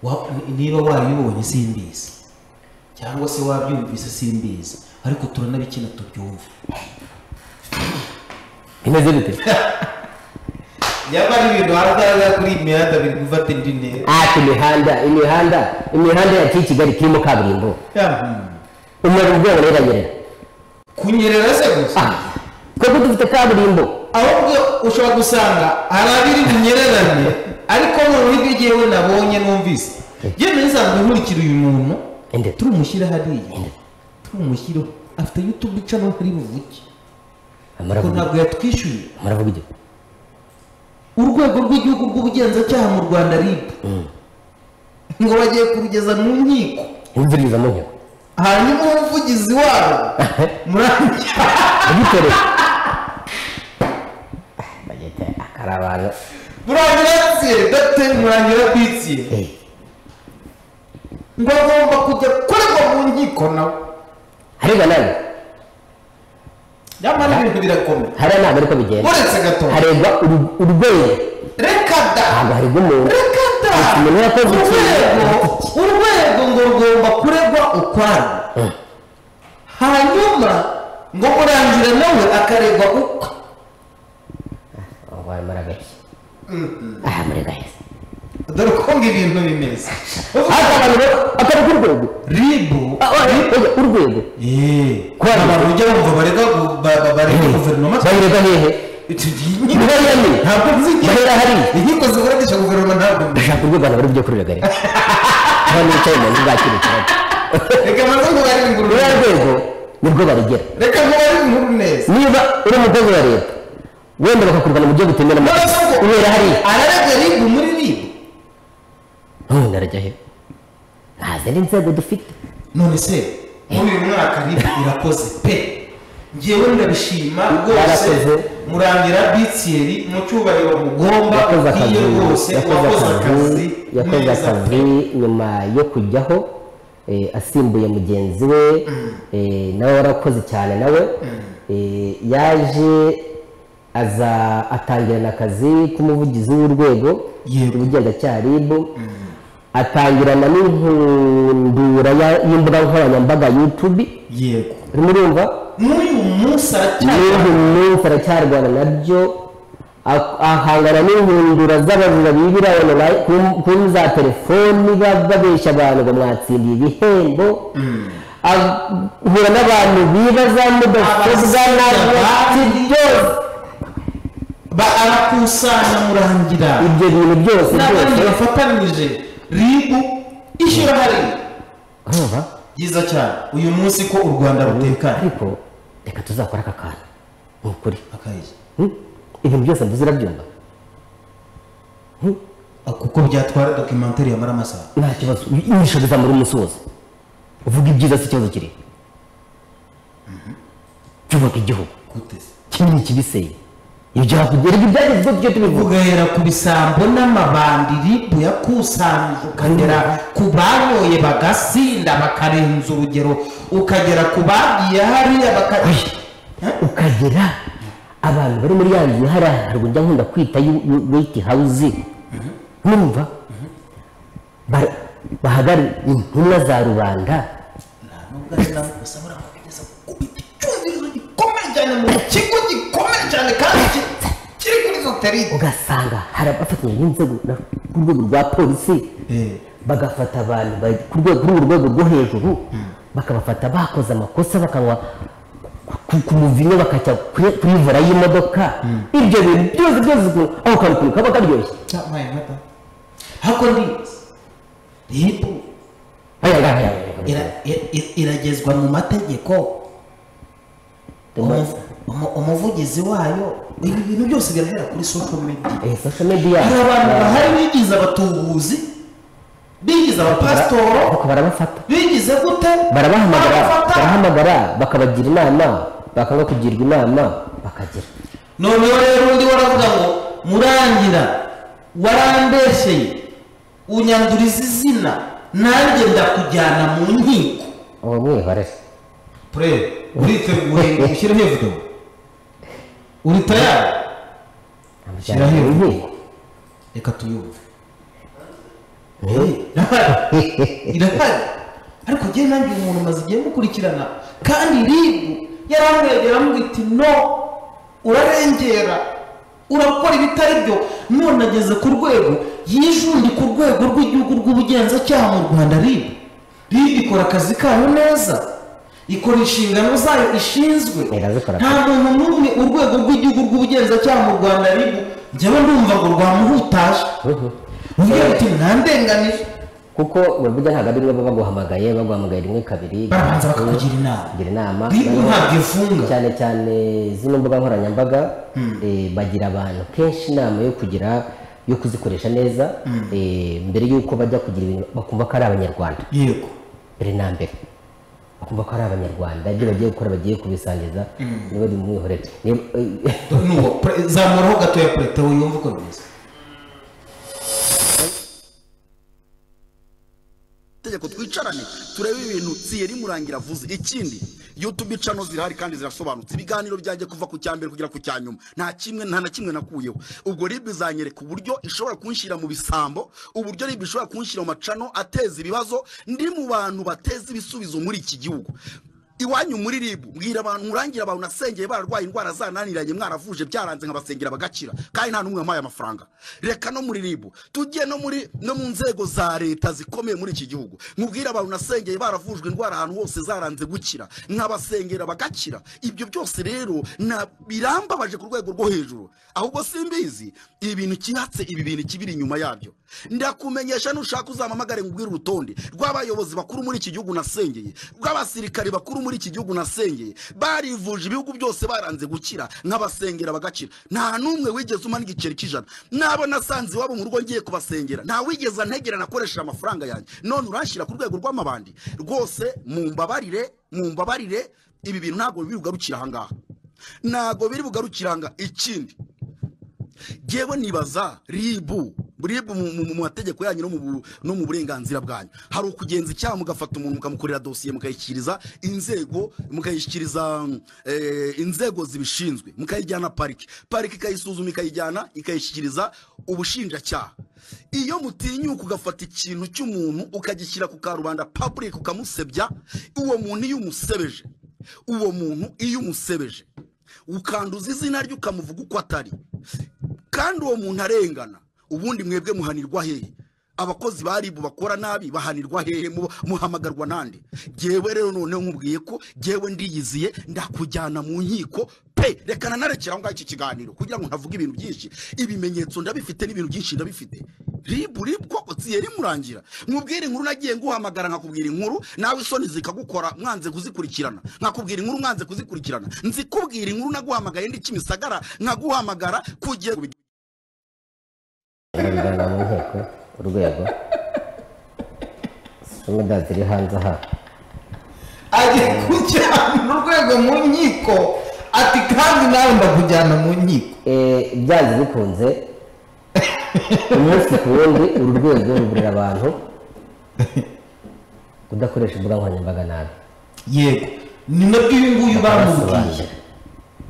wa- niba warabibonye simbizi cyangwa se wabyumvise simbizi ariko turanabikina tubyumve bimeze bite nyamara ibintu hanze kuri iyi mihanda biri gufata indi ntera ati imihanda imihanda imihanda yaciye i kigali kirimo kaburimbo umuntu ubwo yaranyerera kunyerera se gusa twebwe dufite kaburimbo ahubwo ushobora gusanga hari abiri bunyereranye ariko noneho ibyo jyewe nabonye numvise yewe nsanzwe nkurikira uyu muntu Ende. turamushyira hariya turumushyireho afite yutubu ica n'uko ari buvuge kuko amaravuga ntabwo yatwishyuye amaravuga ibyo urwego rw'igihugu rw'ubugenzacyaha mu rwanda rib ngo bagiye kurugeza mu nkiko imvugiriza mu nteko hanyuma umuvugizi wabo murangira ugitorera bagete akari abantu murangira tsiye date murangira bitsiye Eh, ngo agomba kujya kuregwa mu nkiko nawe hariya nawe nyamara ibintu birakomeye hariya ntabwo ariko bigenda uretse gatoya harebwa uru- urwego reka da ntabwo haribwa umuntu reka da Umuntu yakoze ikintu. urwego urwego ngo rugomba kuregwa ukwarwo Mm. hanyuma ngo murangira nawe akaregwa ukwe urwaye maragashya aha muri gaheza dore uko ngo ibintu bimeze ariko abantu akari k'urwego ribu Ah, ah, oya, urwego Kubera- abantu ujya bumva barega gu- ba- ba- barega guverinoma bagirega hehe Icyo gihe- Niba yemye. ntabwo nzi igihe- Bahera hariya. inkiko ziburanisha guverinoma ntabwo mbi- bashaka urwego ntabwo ari byo kurega rero aho nicaye mu nzu bwakira ikibazo reka maze nkubare inkuru ruriya neza. rwego nirwo barigera reka nkubare inkuru neza niba uri umukozi wa leta wenda bakakurwana mu byo gutembera mu None se ubwo ubera hariya ararega ribu muri ribu ntundi arajya he nta zindi nzego dufite none se muri uyu mwaka ribu irakoze pe ngewe ndabishima rwose Yarakoze. murangira bitiyeri mu cyubahiro mugomba yakoze akazi iyo rwose yakoze wakoze akazi akazi yakoze neza pe. akazi nyuma yo kujyaho eh, asimbuye mugenzi we eh, nawe warakoze cyane nawe eh, yaje aza atangirana akazi k'umuvugizi w'urwego Yego. ubugenzacyaha rib atangirana n'inkundura ya- y'imbuga nkoranyambaga youtube yego urimo urumva n'uyu munsi n'ubu aracyari umunsi aracyarwana nabyo ak- ahangana n'inkundura z'abajura bibira online ku- kuri za telefoni ba- babeshya abantu ngo mwatsindiye ibihembo ahura n'abantu biba za mudasobwa Abasiga n'abati abandi. byose ba arakusanya murangira ibyo bintu byose n'abandi byose bafatanije ribu ishyira hariya urumva byiza cyane uyu munsi ko u rwanda rutekanye ariko reka tuzakora aka kantu ni ukuri akayije Hmm? ibintu byose nduzi urabyumva Ah, kuko byatwara dokimentari yamara amasaha nta kibazo inyisho zizamura umunsi wose uvuga ibyiza si ikibazo kiri cyubaka igihugu gute se kinini kibiseye ibyo hakurya ariko ibyagezweho tujye tubivuga tugahera ku bisambo n'amabandi ribu yakusanyije ukagera ku banyoye bagasinda bakarenza urugero ukagera ku bagiye hariya baka ukagera abantu bari muri ya nzu hariya haruguru njya nkunda kwita yu- yu- weti hawuzi numva Ba- bahagara intumwa za rubanda nubwo ari nabo gusa buriya bakugeza gukubita icyumvirizo gikomeye cyane mu kigo gikomeye cyane kandi ki- kiri kuri zoterike ugasanga hari abafatanya n'inzego na- ku rwego rwa polisi bagafata abantu ba- ku rwego kuri uru rwego rwo hejuru bakabafata bakoze amakosa bakanywa ku- ku muvinyo bakajya kuri kuri vora y'imodoka ibyo bintu byose byose ukuntu aho kantu ukuntu kaba karyoshye cyamaye mata hako ndizi ribu aya ngaya aya ngaya. ira- i- i- iragezwa mu mategeko Umuvu- umu- umuvugizi wayo ibi bintu byose birahera kuri social media Eh, social media hari abantu eh, bahari bigize abatubuzi bigize abapasitoro ariko barabafata bigize gute barabahamagara Barabafata. barahamagara bakabagira inama bakanga kugirwa inama bakagira noneho rero undi waravuga ngo murangira warambesheye unyanduriza izina nanjye ndakujyana mu nkiko uwo mwihore pure uriteguye ushyiraho ivudo uri tayari amujyana mu Shyiraho. nkiko reka tuyumve irahari ariko njye nanjye uyu muntu amaze igihe mukurikirana kandi ribu yaramwegera amubwira iti no urarengera urakora ibitari byo none ageze ku rwego yijundi ku rwego rw'igihugu rw'ubugenzacyaha mu rwanda ribu ribu ikora akazi kayo neza ikora inshingano zayo ishinzwe Irazikora. nta muntu n'umwe urwego rw'igihugu rw'ubugenzacyaha mu rwanda ribu njyewe ndumva ngo rwamuhutaje uvuga uti nta ndenganije kuko burya ntabwo ari baba baguhamagaye baguhamagaye rimwe kabiri barabanza bakakugira inama kugira inama ribu ntabwo ifunga cyane cyane zino mbuga nkoranyambaga eh, bagira abantu kenshi inama yo kugira yo kuzikoresha neza eh, mbere y'uko bajya kugira ibintu bakumva ko ari abanyarwanda yego mbere na mbere bakumva ko ari abanyarwanda ibyo bagiye gukora bagiye kubisangiza niba bari mumwihorere Niba- nuwo pre- zamuraho gato ya perezida wiyumva uko bimeze tegeko twicarane turebe ibintu siyeri murangira avuze ikindi yutube icano zirahari kandi zirasobanutse ibiganiro byanjye kuva ku cya mbere kugera ku cya nyuma nta kimwe nta na kimwe nakuyeho ubwo rib izanyereka uburyo ishobora kunshyira mu bisambo uburyo rib ishobora kunshyira mu macano ateza ibibazo ndi mu bantu bateza ibisubizo muri iki gihugu iwanyu muri ribu mbwira abantu murangira abantu nasengeye bararwaye indwara zananiranye mwaravuje byaranze nkabasengera bagakira kandi nta n'umwe wampaye amafaranga reka no muri ribu tujye no muri no mu nzego za leta zikomeye muri iki gihugu mubwire abantu nasengeye baravujwe indwara ahantu hose zaranze gukira nkabasengera bagakira ibyo byose rero na- birambabaje ku rwego rwo hejuru ahubwo simbizi ibintu kihatse ibi bintu kibiri inyuma yabyo ndakumenyesha nushaka uzampamagare ngubwire urutonde rw'abayobozi bakuru muri iki gihugu nasengeye rw'abasirikari bakuru muri iki gihugu nasengeye barivuje ibihugu byose baranze gukira nk'abasengera bagakira nta n'umwe wigeze umara igiceri cy'ijana n'abo nasanze iwabo mu rugo ngiye kubasengera nta wigeze antegera nakoresheje amafaranga yanjye none uranshyira ku rwego rw'amabandi rwose mumbabarire mumbabarire ibi bintu ntabwo biri bugarukira ahangaha ntabwo biri bugarukira ahangaha ikindi ngewe nibaza ribu ribu mu- mu mu mategeko yanyu no mu bu- no mu burenganzira bwanyu hari ukugenza icyaha mugafata umuntu mukamukorera dosiye mukayishyikiriza inzego mukayishyikiriza mm, eh, inzego zibishinzwe mukayijyana pariki pariki ikayisuzuma ikayijyana ikayishyikiriza ubushinjacyaha iyo mutinyuka ugafata ikintu cy'umuntu ukagishyira ku karubanda public ukamusebya uwo muntu iyo umusebeje uwo muntu iyo umusebeje ukanduza izina rye ukamuvuga uko atari kandi uwo muntu arengana ubundi mwebwe muhanirwa hehe abakozi ba ribu bakora nabi bahanirwa hehe mu- muhamagarwa nande jyewe rero noneho nkubwiye ko jyewe ndiyiziye ndakujyana mu nkiko pe rekana narekera aho ngaho iki kiganiro kugira ngo ntavuga ibintu byinshi ibimenyetso ndabifite n'ibintu byinshi ndabifite ribu ribu koko tsiyeri murangira nkubwire inkuru nagiye nguhamagara nkakubwira inkuru nawe isoni zikagukora mwanze kuzikurikirana nkakubwira inkuru mwanze kuzikurikirana nzikubwira inkuru naguhamagaye ndi kimisagara nkaguhamagara kugira barabijyana mu nteko urwego zimwe da ziri hanze aha agiye kujyana urwego mu nkiko ati kandi nawe ndakujyana mu nkiko Eh, byanze bikunze umunsi ku wundi uru rwego ruburira abantu kudakoresha imbuga nkoranyambaga nabi yego ni nabwo uyu nguyu bamubwiye barasobanurira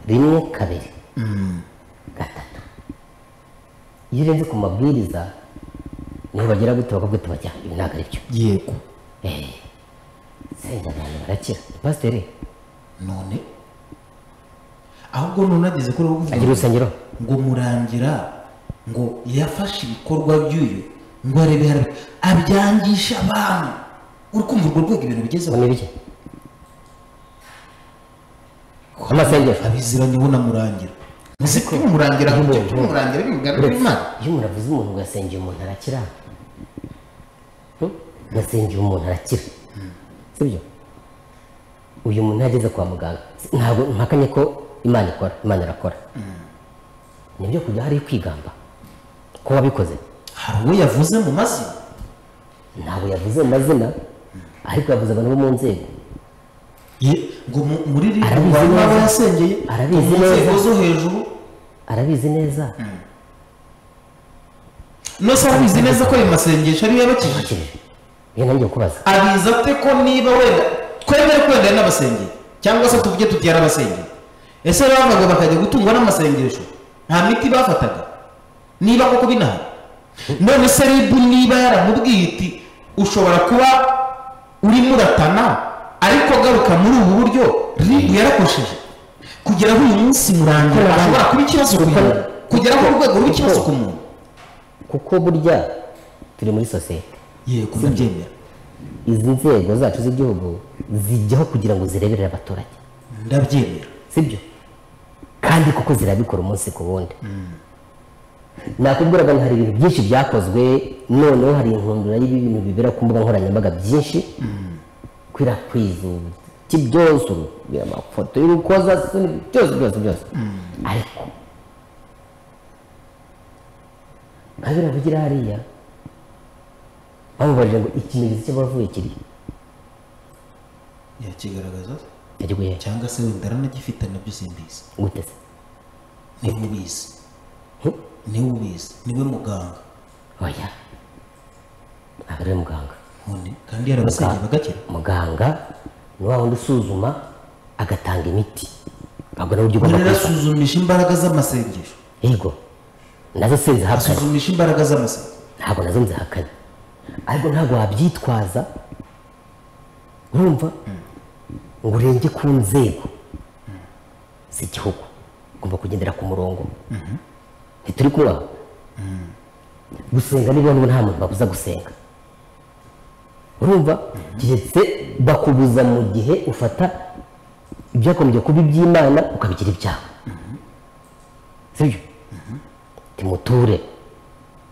rimwe kabiri gatatu iyo urenze ku mabwiriza niho bagira gute bakabwita bajya ibi ntabwo ari byo yego senga abantu barakira pasiteri none ahubwo none ageze kuri ubu agira urusengero ngo murangira ngo yafashe ibikorwa by'uyu ngo arebe harebe abyangisha abantu uri kumva urwo rwego ibintu bigezeho ngo ni bike amasengero abiziranye ubu na murangira muzi ko murangira mu cyo murangira bingana Uretse n'imana iyo muravuze umuntu ngo yasengeye umuntu arakira Hmm? yasengeye umuntu arakira sibyo uyu muntu ageze kwa muganga ntabwo mpakanye ko imana ikora imana irakora nibyo kujya hariyo kwigamba ko wabikoze hari uwo yavuze mu mazina ntabwo yavuze amazina ariko yavuze abantu bo mu nzego Ye- ngo mu- muri ririya Arabizi abantu neza. abo yasengeye Arabizi mu nzego neza. zo hejuru arabizi neza nose arabizi neza ko ayo masengesho ariyo yabakijije akirije iyo nanjye kukubaza abizi ate ko niba wenda twemere ko wenda ari n'abasengeri cyangwa se tuvuge tuti yari abasengeri ese bavaga bakajya gutungwa n'amasengesho nta miti bafataga niba koko binahari none se ribu niba yaramubwiye iti ushobora kuba urimo uratana ariko garuka muri ubu buryo ribu yarakoresheje kugera aho uyu munsi murangira Kuko- ashobora kuba ikibazo ku kuko- muntu kugera ku rwego kuko- rw'ikibazo ku muntu kuko burya turi muri sosiyete yego ndabyemera izi nzego zacu z'igihugu zijyaho kugira ngo zireberere abaturage ndabyemera sibyo kandi kuko zirabikora umunsi ku wundi nakubwiraga ngo hari ibintu byinshi byakozwe noneho hari intumbero y'ibintu bibera ku mbuga nkoranyambaga byinshi kwirakwiza ibiti byose urubwira amafoto y'urukozasoni byose byose byose ariko nka biriya bigira hariya bamubajije ngo ikimenyetso cy'abavuye kiri yakigaragaza yagikuye he? cyangwa se wenda aranagifite nabyo simbizi gute se niwe ubizi He? niwe ubizi niwe muganga oya aba ari muganga none kandi yarabasengeye bagakira muganga ni wa wundi usuzuma agatanga imiti ntabwo nawe ujya none ugomba kuyifata arasuzumisha imbaraga z'amasengesho yego nazo sinzihakanye asuzumisha imbaraga z'amasengesho ntabwo nazo nzihakanye ariko ntabwo wabyitwaza nkumva ngo urenge ku nzego z'igihugu ugomba kugendera ku murongo ntituri kubaho gusenga niba n'ubu nta muntu babuza gusenga urumva keretse bakubuza mu gihe ufata ibyakomeje kuba iby'imana ukabigira ibyawe sibyo timuture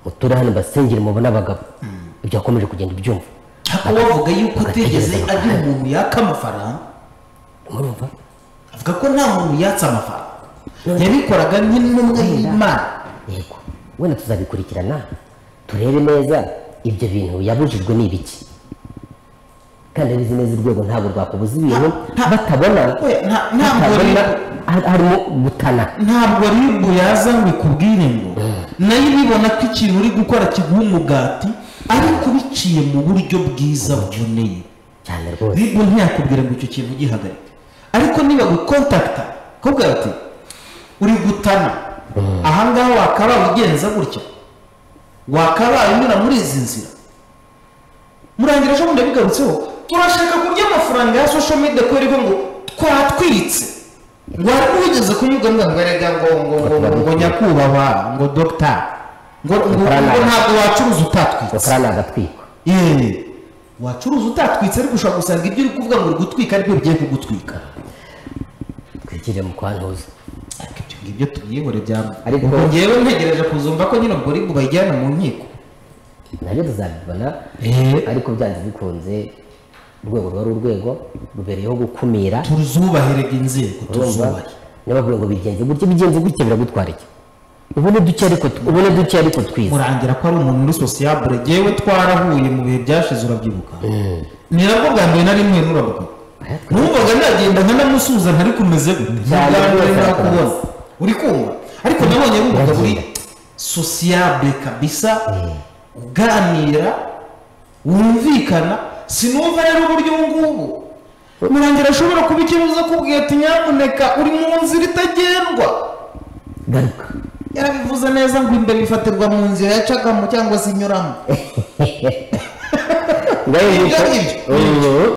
muture hano mbasengere mubone abagabo ibyo wakomeje kugenda ubyumva ariko bavuga yuko atigeze Agatekereza agira umuntu yaka amafaranga murumva avuga ko nta muntu yatse amafaranga yabikoraga nk'intumwa y'imana yego wenda tuzabikurikirana turebe neza ibyo bintu yabujijwe ni ibiki kandi abizi neza urwego ntabwo rwakubuza ibintu nta- batabona oya, nta- ntabwo batabona rero- har- harimo gutana ntabwo ribu yaza ngo ikubwire ngo nayo ibibona ko ikintu uri gukora kiguha umugati ariko biciye mu buryo bwiza buboneye cyane rwose ribu ntiyakubwira ngo icyo kintu gihagarike ariko niba gukontakita kubwira ati uri gutana ahangaha wakabaye ugenza gutya wakabaye unyura muri izi nzira murangira ejo bundi bigarutseho turashaka kurya amafaranga ya social media ko iriho ngo twatwitse ngo hari n'uwigeze kunyurwa ngo erega ngo ngo ngo ngo ngo nyakubahwa ngo dogita ngo ngo ngo ntabwo wacuruza utatwitse rukara ni agatwiko yeee wacuruza utatwitse ariko ushobora gusanga ibyo uri kuvuga ngo uri gutwika aribyo bigiye kugutwika twikiriye mu kwantuza ariko ibyo ngibyo tubyihore byaba Ariko- ubwo ngewe ntegereje kuzumva ko nyine ubwo ribu bayijyana mu nkiko nabyo tuzabibona Eh. ariko byanze bikunze urwego ruba ari urwego rubereyeho gukumira tuzubaherega inzego urumva tuzubahe niba bavuga ngo bigenze gutya bigenze gutya biragutwara iki ubone duke ariko ubone duke ariko twize murangira ko ari umuntu muri sosiyabure ngewe twarahuye mu bihe byashize urabyibuka nirabwo bwa mbere nari mwe nurabuka Aya, twe- numvaga nagenda nkanamusuhuza ntari kumeze gute Ni Cyane ubwa mbere rwose, nakubona rwose. uri kumva ariko nabonye bumva muri Urabyina. sosiyabure kabisa uganira wumvikana sinumva rero uburyo ubu ngubu murangira ashobora kuba ikibazo akubwiye ati nyamuneka uri mu nzira itagendwa garuka yarabivuze neza ngo imbere bifatirwa mu nzira yacagamo cyangwa se inyuramo ngaho Ibyo nguko- ngibyo. Mm.